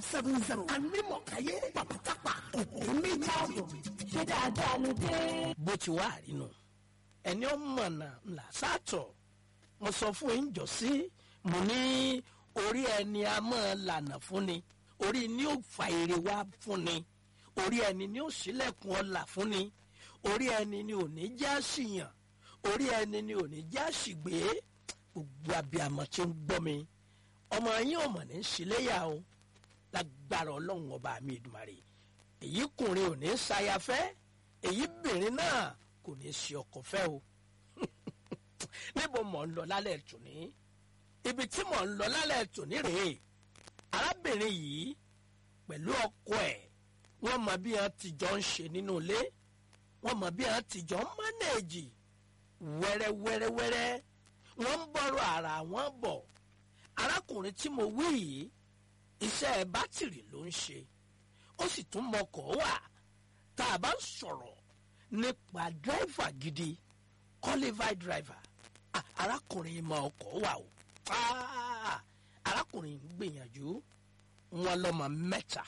seven zero anímọ̀káyé pàpàtàpà òkú ní ìtààbò. ṣé dáadáa ló dé. bó ti wá àrínú ẹni ọmọ náà ńlá sátọ mo sọ fún yín jọ sí mo ní orí ẹni a máa lànà fún ni orí ni ó fa èrè wá fún ni orí ẹni ni ó ṣílẹ̀kùn ọlà fún ni orí ẹni ni ò ní já síyàn orí ẹni ni ò ní já sígbé gbogbo abiyamọ tí ń gbọ́ mi ọmọ yín ò mọ̀ ní síléyà o lágbára ọlọ́run ọba mi ìdùmarè èyí kùnrin ò ní ṣayafẹ́ èyí bìnrin náà kò ní ṣe ọkọ fẹ́ o níbo mọ̀ ń lọ lálẹ́ tòní ibi tí mọ̀ ń lọ lálẹ́ tòní rèé arábìnrin yìí pẹ̀lú ọkọ ẹ̀ wọ́n mọ bí wọ́n ti jọ ń ṣe nínú ilé wọ́n mọ bí wọ́n ti jọ ń mánéèjì wẹ́rẹ́wẹ́rẹ́wẹ́rẹ́ wọ́n ń bọ̀rọ̀ ara wọn bọ̀ arákùnrin tí mo wí yìí iṣẹ́ bátìrì ló ń ṣe ó sì tún mọkọ̀ wà tá a bá ń sọ̀rọ̀ nípa dírẹ́fà gidi qualified driver ah, arákùnrin mọ ọkọ̀ wà o ah, arákùnrin ń gbìyànjú wọn lọ́mọ mẹ́ta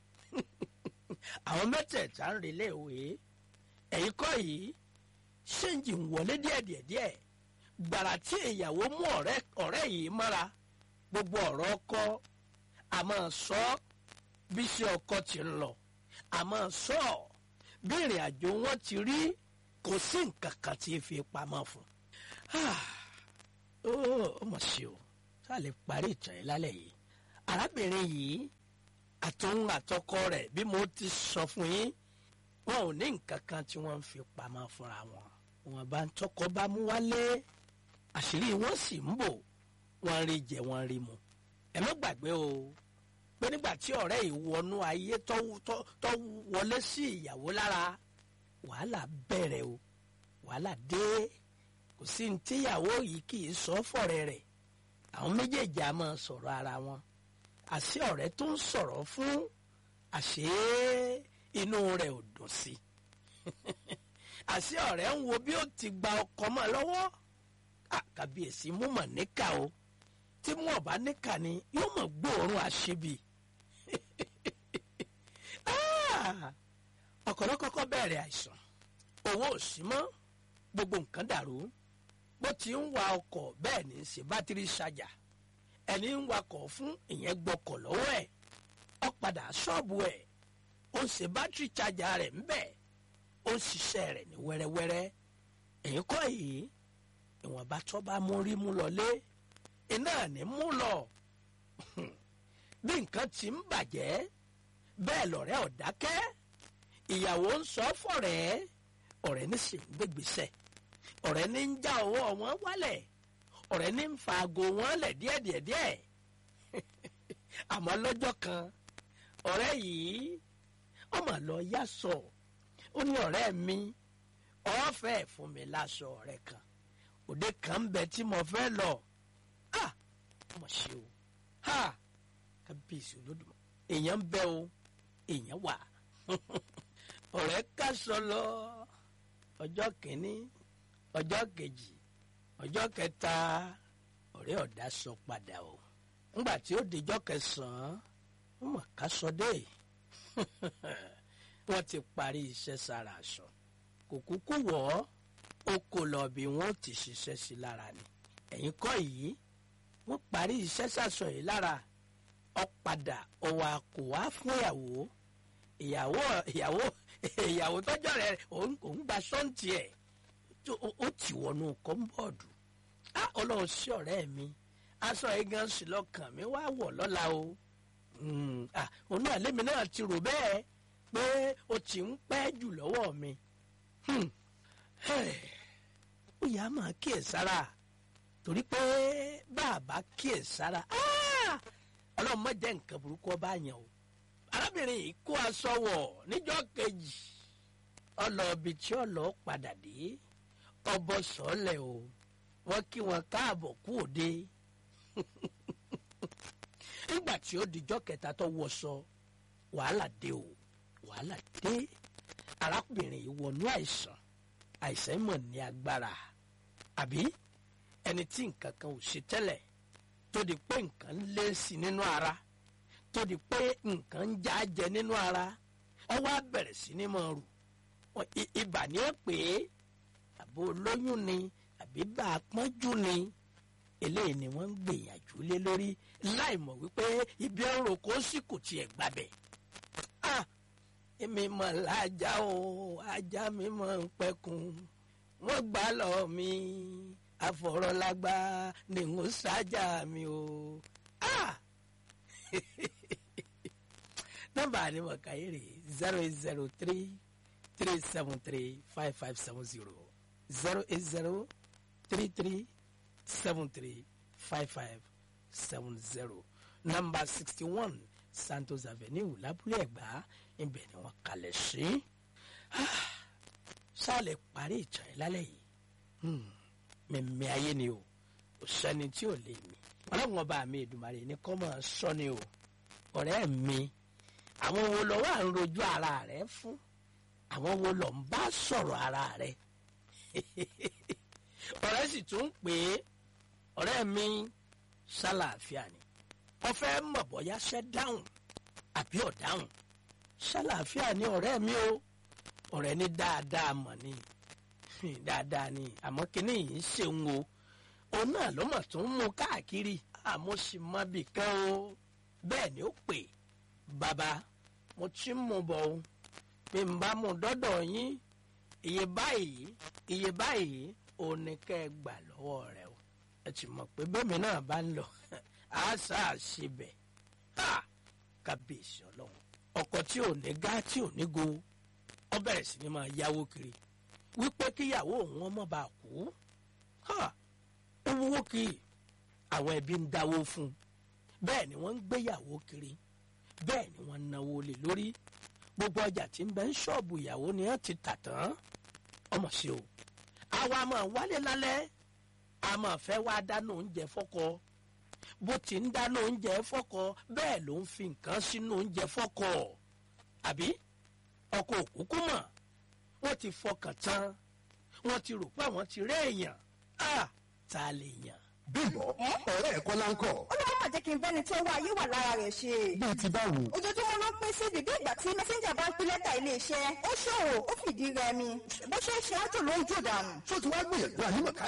àwọn mẹ́tẹ̀ẹ̀ta ń relé ìwé ẹ̀yìn kọ́ yìí ṣéǹjì ń wọlé díẹ̀díẹ̀díẹ̀ gbàrà tí ìyàwó mú ọ̀rẹ́ ọ̀rẹ́ yìí mọ́ra gbogbo ọ̀rọ̀ ọkọ a máa sọ bí iṣẹ́ ọkọ ti ń lọ a máa sọ bí ìrìn àjò wọn ti rí kò sí nǹkan kan tí fi pamọ́ fún ó mọ̀ sí o sáà lè parí ìtàn yìí lálẹ́ yìí arábìnrin yìí àtòun àtọkọ rẹ̀ bí mo ti sọ fún yín wọn ò ní nǹkan kan tí wọ́n ń fi pamọ́ fúnra wọn wọn bá ń tọkọ bá mú wálé àṣírí wọn sì ń bò wọn rí jẹ wọn rí mu ẹ má gbàgbé o pé nígbà tí ọ̀rẹ́ yìí wọnú ayé tó wọlé sí ìyàwó lára wàhálà bẹ̀rẹ̀ o wàhálà dé kò sí ní tíyàwó yìí kì í sọ fọ̀rẹ́ rẹ̀ àwọn méjèèjì á máa sọ̀rọ̀ ara wọn àṣé ọ̀rẹ́ tó ń sọ̀rọ̀ fún àṣé inú rẹ̀ ò dùn sí àṣé ọ̀rẹ́ ń wo bí ó ti gba ọkọ mọ́ lọ́wọ́ àkàbíyèsí mú mọ̀ níkà o tí mú ọ̀bá níkà ni yóò mọ̀ gbóòórùn àṣebì ọkọ̀rọ̀ kọ́kọ́ bẹ̀rẹ̀ àìsàn owó ò sí mọ́ gbogbo nǹkan dàrú bó ti ń wa ọkọ̀ bẹ́ẹ̀ ní í ṣe bátìrì ṣàjà ẹni ń wakọ̀ fún ìyẹn gbọ́kọ̀ lọ́wọ́ ẹ̀ ó padà ṣọ́ọ̀bù ẹ̀ ó ń ṣe bátìrì ṣàjà rẹ̀ ń bẹ̀ ó ń ṣiṣẹ́ rẹ̀ ní wẹ́rẹ́wẹ́rẹ́ èyí kọ́ yìí ìwọ̀nba tó bá mú rí mú lọlé iná ní mú lọ bí nǹkan ti ń bàjẹ́ bẹ́ẹ̀ lọ̀rẹ́ ọ̀dákẹ́ ìyàwó ń sọ fọ̀rẹ́ ọ̀rẹ́ ní sì ń gbégbèsè ọ̀rẹ́ ní ń já ọwọ́ wọn wálẹ̀ ọ̀rẹ́ ní ń fa aago wọn lẹ̀ díẹ̀díẹ̀díẹ̀ àmọ́ lọ́jọ́ kan ọ̀rẹ́ yìí ọmọ lọ yá sọ ó ní ọ̀rẹ́ mi ọ̀fẹ́ fún mi láṣọ ọ̀rẹ́ kan òde kan ń bẹ tí mo fẹ́ lọ ah mo ṣe o ha kábíyèsí olódùmọ̀ èèyàn ń bẹ o èèyàn wà ọ̀rẹ́ kásọ lọ ọjọ́ kìíní ọjọ́ kejì ọjọ́ kẹta ọ̀rẹ́ ọ̀dà sọ padà o ńgbà tí ó dijọ́ kẹsàn-án wọ́n mọ̀ ká sọ dé wọ́n ti parí iṣẹ́ sára aṣọ kò kúkú wọ̀ ọ́ ó kò lọ bí wọ́n ti ṣiṣẹ́ sí lára ni ẹ̀yìn kọ́ yìí wọ́n parí iṣẹ́ sàṣọ yìí lára ó padà ọwọ́ kò wá fún ìyàwó ìyàwó ìyàwó ìyàwó tọ́jọ́ rẹ̀ òun gba sọ́ǹtì ẹ̀ ó ti wọnú kọ́ńbọ̀dù á ọlọ́run sí ọ̀rẹ́ mi aṣọ yìí gan sí lọ́kàn mi wá wọ̀ lọ́la o òun náà lémi náà ti rò bẹ́ẹ̀ pé o ti ń pẹ́ jù lọ́wọ́ mi ó yà á máa kíyè sára torí pé bàbá kíyè sára ọlọ́run má jẹ́ nǹkan burúkú ọba yẹn o arábìnrin yìí kó aṣọ wọ̀ níjọ́ kejì ọlọ́ọ̀bì tí ọlọ́ọ̀ padà dé ọbọ̀ sọ́ọ̀lẹ̀ o wọ́n kí wọn káàbọ̀ kú òde nígbà tí ó dijọ́ kẹta tó wọṣọ wàhálà dé o wàhálà dé arábìnrin yìí wọnú àìsàn àìsàn mọ̀ ní agbára àbí ẹni tí nǹkan kan ò ṣe tẹ́lẹ̀ tó di pé nǹkan lé sí nínú ara tó di pé nǹkan ń já jẹ nínú ara ọwọ́ á bẹ̀rẹ̀ sí ní máa rù Wọ́n- i- ibà ní ẹ pé àbò olóyún ni àbí bá a pọ́njú ni eléyìí ni wọ́n ń gbìyànjú lé lórí láì mọ̀ wípé ibi ọ̀rọ̀ kò sí kò tiẹ̀ gbàbẹ̀. Ah! èmi mọ̀ lájà o ajá mi mọ̀ ń pẹ́kun wọ́n gbà lọ mi àfọ̀rọ̀lágbá ni n ó ṣáájà mi o. Ah! nọ́mbà ni mo kà yìí rè zero eight zero three three seven three five five seven zero zero eight zero three three seven three five five seven zero nọ́mbà sixty one Santos Avenue lábúlé Ẹ̀gbá ibẹ̀ ni wọ́n kalẹ̀ sí. sálẹ̀ parí ìtàn yìí lálẹ́ yìí mẹ̀mẹ́ ayé ni o kò sẹ́ni tí ò lè mí ọlọ́run ọba mi Èdùmàrè ní kọ́ máa sọ ni o ọ̀rẹ́ mi àwọn wo lọ wà ń rojú ara rẹ fún àwọn wo lọ ń bá sọ̀rọ̀ ara rẹ ọ̀rẹ́ sì tún ń pè é ọ̀rẹ́ mi ṣàlàáfíà ni wọ́n fẹ́ mọ̀ bóyá ṣẹ́ dáhùn àbí ọ̀dáhùn ṣàlàáfíà ni ọ̀rẹ́ mi o ọ̀rẹ́ ní dáadáa mọ̀ ni dáadáa ni àmọ́ kínní yìí ń ṣeun o òun náà ló mọ̀ tó ń mú káàkiri àmọ́ sì mọ bì kan o bẹ́ẹ̀ ni ó pè bàbá mo ti ń mú bọ̀ o bí n bá mú dọ́dọ̀ yín iye báyìí iye báyìí òun ni kẹ́ ẹ gbà lọ́wọ́ rẹ o ẹ ti mọ̀ pé bẹ́ẹ̀mi náà bá ń lọ àṣà àṣebẹ̀ kábíyèsí ọlọ́run ọkọ̀ tí ò ní gá tí ò ní go ọ bẹ̀rẹ̀ sí ni máa yáwó kiri wípé kíyàwó òun ọmọ bá kú ó wúwo kì í àwọn ẹbí ń dáwó fún un bẹ́ẹ̀ ni wọ́n ń gbéyàwó kiri bẹ́ẹ̀ ni wọ́n ń náwó lé lórí gbogbo ọjà tí ń bẹ ń ṣọ́ọ̀bù ìyàwó ni wọ́n ti tà tán ọmọ sí o àwa máa wálé lálẹ́ a máa fẹ́ wá dáná oúnjẹ fọ́kọ bó ti ń dáná oúnjẹ fọ́kọ bẹ́ẹ̀ ló ń fi nǹkan sínú oúnjẹ fọ́kọ àbí ọkọ òkúkú mọ̀ wọ́n ti fọkàn tán wọ́n ti rò pé àwọn ti rí èèyàn á ta lè yàn. bímbọ́ ọ̀rẹ́ ẹ̀ kọ́ láńkọ̀. ọlọ́wọ́ mà jẹ́ kí n bẹ́ni tó wá ayé wà lára rẹ̀ ṣe. bíi ti báwo. ojoojúmọ́ ló ń pín sí bíbí ìgbà tí mẹ́sẹ́ńjà bá ń pín lẹ́tà iléeṣẹ́ ó ṣòwò ó fìdí rẹmi bó ṣe ń ṣe ájò ló ń jò dànù. tó ti wá gbìyànjú ànímọ̀ká